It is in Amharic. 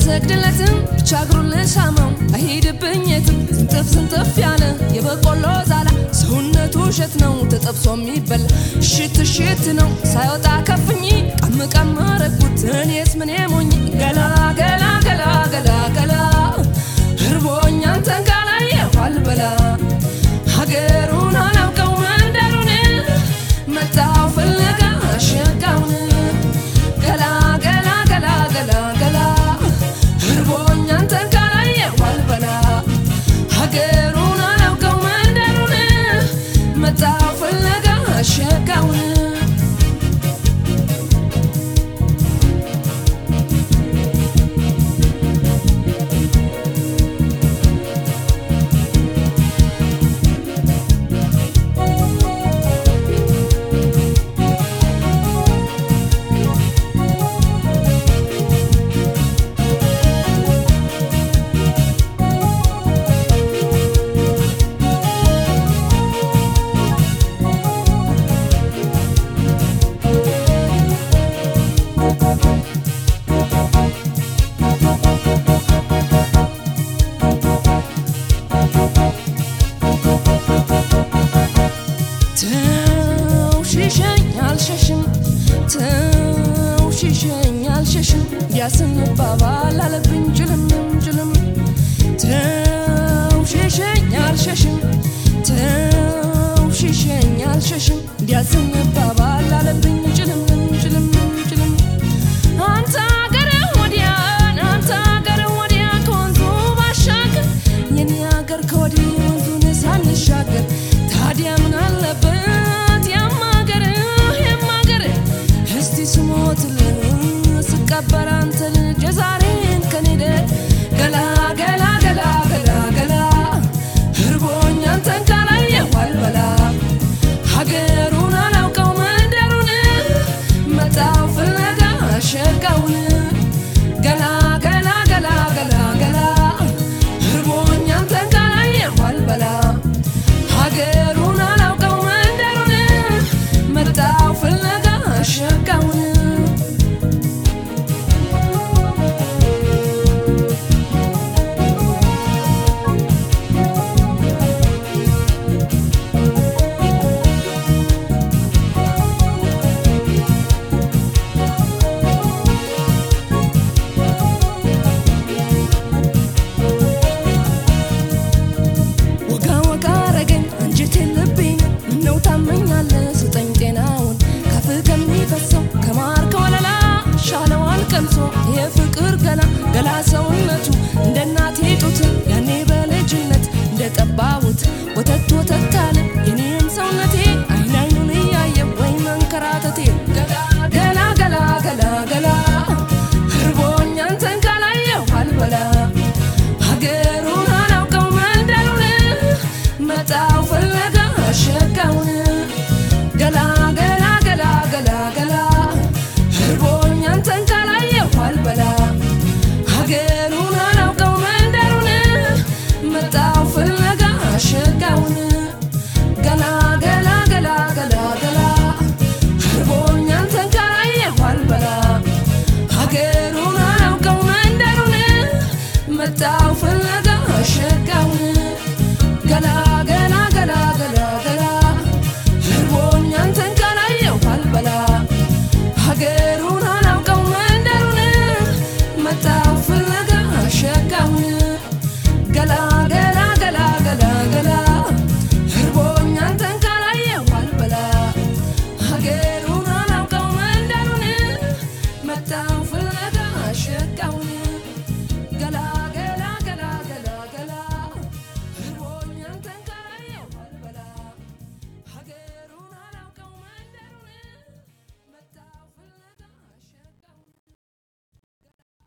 አልሰግድለትም ብቻ እግሩን ልሳመው አይሄድብኝ የትም ዝንጥፍ ዝንጥፍ ያለ የበቆሎ ዛላ ሰውነቱ እሸት ነው ተጠብሶ የሚበላ እሽት እሽት ነው ሳይወጣ ከፍኝ ቀም ቀም ረጉት እኔስ ምን ሞኝ ገላ ገላ ገላ ገላ ገላ እርቦኝ አንተን ካላየሁ አልበላ ሀገሩን አላውቀው መንደሩን መጣው ፍለጋ ሸጋውን ገላ ገላ ገላ ገላ ገላ እርቦኝ አንተን ካላየሁ አልበላ ሀገሩን አላውቀው መንደሩን መጣው ፍለጋ ሸጋውን ተው ሽሸኝ አልሸሽም ተው ሽሸኝ አልሸሽም ያስንባባል አለብኝ ጭልምም ጭልም ተው ሽሸኝ አልሸሽም ተው ሽሸኝ አልሸሽም ያስንባባል አለብኝ ጭልምም ጭልምም ጭልም አንተ አገር ወዲያ አንተ አገር ወዲያ ከወንዙ ባሻገር የኔ አገር ከወዲህ ወንዙን ሳንሻገር ታዲያ ምን አለበት ያማገር ያማገር እስቲ ስሞትልህ ስቀበር አንተ ልጅ የዛሬን ከኔደ ገላ ገላ ገላ ገላ ገላ እርቦኝ አንተን ካላየሁ አልበላ ሀገሩን አላውቀው መንደሩን መጣው ፍለጋ ሸጋውን ገላ ገላ ገላ ገላ ገላ እርቦኝ አንተን ካላየሁ አልበላ ሀገሩን አላውቀው መንደሩን መጣው ፍለጋ ሸጋውን ወጋ ወጋ ረገኝ አንጀቴን ልቤን ምነው ታመኛለህ ስጠኝ ጤናውን ከፍ ከሚፈሰው ከማር ከወለላ ሻለዋል ቀምሶ የፍቅር ገላ ገላ ሰውነቱ እንደ እናቴ ጡት ያኔ በልጅነት እንደ ጠባቡት ወተት ወተት አለ የኔም ሰውነቴ አይን አይኑን እያየ ወይ መንከራተቴ ገላ ገላ ገላ ገላ ገላ እርቦኝ አንተን ካላየሁ አልበላ ሀገሩን አላውቀው መንደሩን መጣው ፍለጋ ሸጋውን ገላ ገላ ገላ ገላ ገላ እርቦኝ አንተን ካላየሁ አልበላ ሀገሩን አላውቀው መንደሩን መጣው ፍለጋ ሸጋውን ገላ ገላ ገላ ገላ ገላ እርቦኝ አንተን ካላየሁ አልበላ ሀገሩን አላውቀው መንደሩን መጣው ፍለጋ ሸጋውን ገላ ገላ ገላ ገላ ገላ እርቦኝ አንተን ካላየሁ አልበላ ሀገሩን